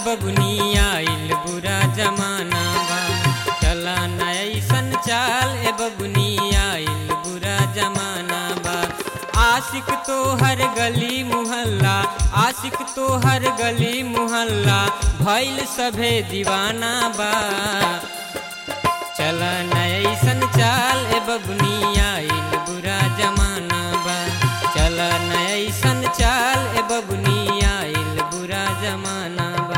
बबुनी आइल बुरा जमाना बा चला न ऐसन चाल ए बबुनी आइल बुरा जमाना बा आशिक तो हर गली मुहल्ला आशिक तो हर गली मुहल्ला भइल सभे दीवाना बा चला न ऐसन चाल ए बबुनी आइल बुरा जमाना बा चला न ऐसन चाल ए बबुनी आइल बुरा जमाना बा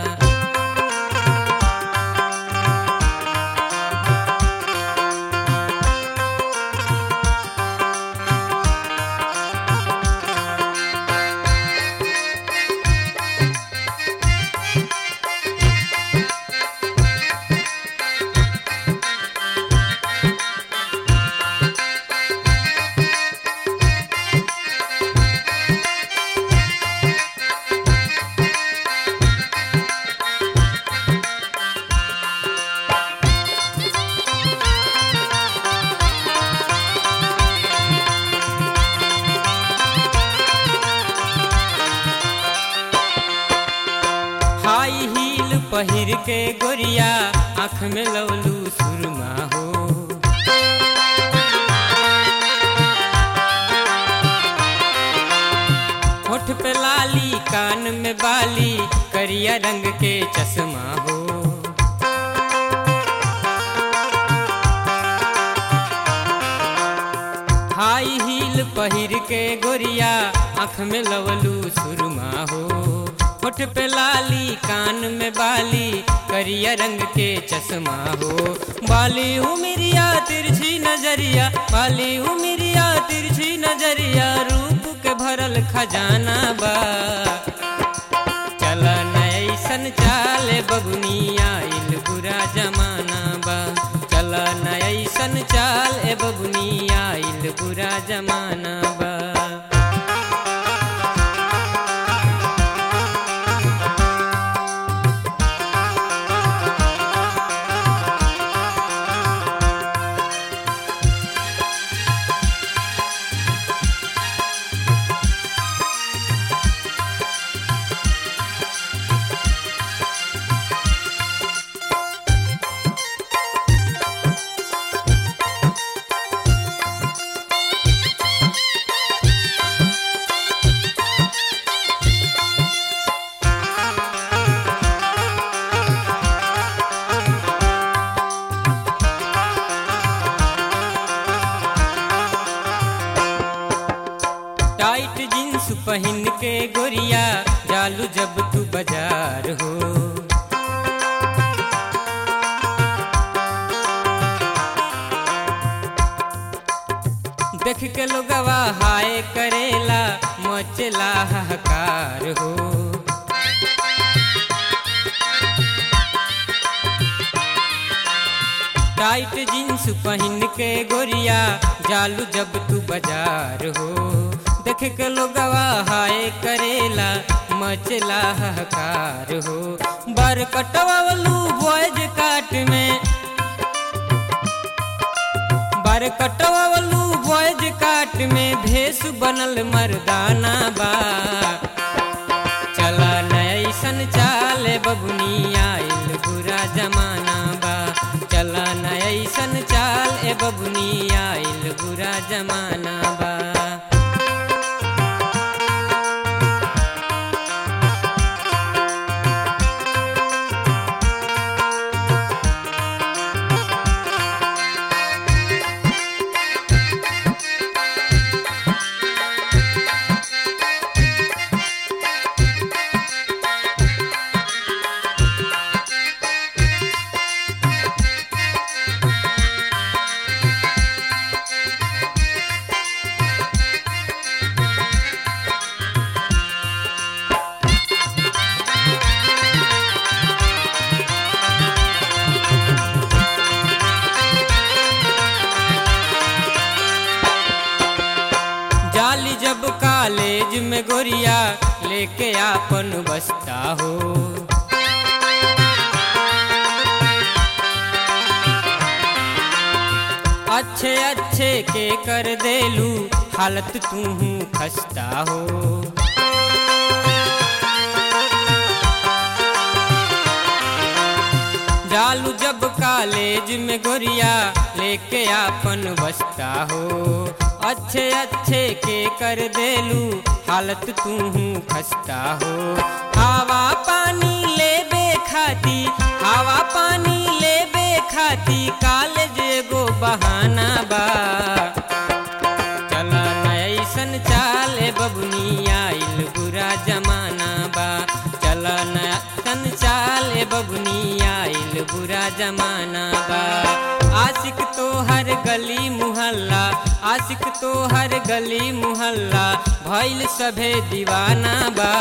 हाई हील पहिर के गोरिया आँख में लवलू सुरमा हो होठ पे लाली कान में बाली करिया रंग के चश्मा हो हाई हील पहिर के गोरिया आँख में लवलू सुरमा हो होठ पे लाली कान में बाली करिया रंग के चश्मा हो बाली उमिरिया तिरछी नजरिया बाली उमिरिया तिरछी नजरिया रूप के भरल खजाना बा चल ऐसन चाल बबुनी आइल बुरा जमाना बा चल ऐसन चाल ए बबुनी आइल बुरा जमाना बा टाइट जींस पहन के गोरिया जालू जब तू बाजार हो देख के लोगवा हाय करेला मचला हकार हो टाइट जींस पहन के गोरिया जालू जब तू बाजार हो देख के लोगवा हाय करेला मचला हकार हो बर कटवावलू बॉयज काट में बर कटवावलू बॉयज काट में भेष बनल मर्दाना बा चला नैसन चाल बबुनी आइल बुरा जमाना बा चला नैसन चाल ए बबुनी आइल बुरा जमाना बा जाली जब कॉलेज में गोरिया लेके आपन बसता हो अच्छे अच्छे के कर देलू हालत तू खस्ता हो जालू जब कॉलेज में गोरिया लेके आपन बसता हो अच्छे अच्छे के कर देलू हालत तू खस्ता हो हवा पानी लेबे खाती हवा पानी लेबे खाती कॉलेज एगो बहाना बा चला ऐसन चाले बबुनी आइल बुरा जमाना बा चला ऐसन चाले बबुनी आइल बुरा जमाना बा आशिक तो हर गली मुहल्ला आशिक तो हर गली मुहल्ला भइल सभे दीवाना बा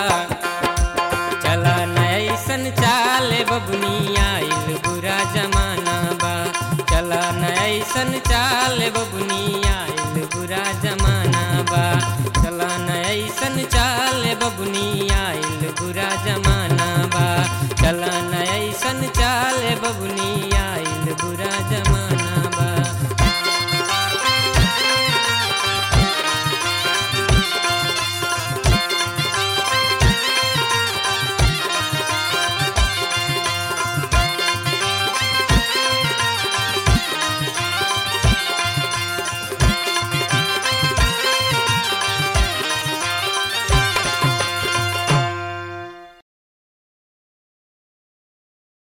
चला ऐसन चाले बबुनी आइल बुरा जमाना बा चला ऐसन चाले बबुनी आइल बुरा जमाना बा चला ऐसन चाले बबुनी आइल बुरा जमाना बा चला ऐसन चाले बबुनी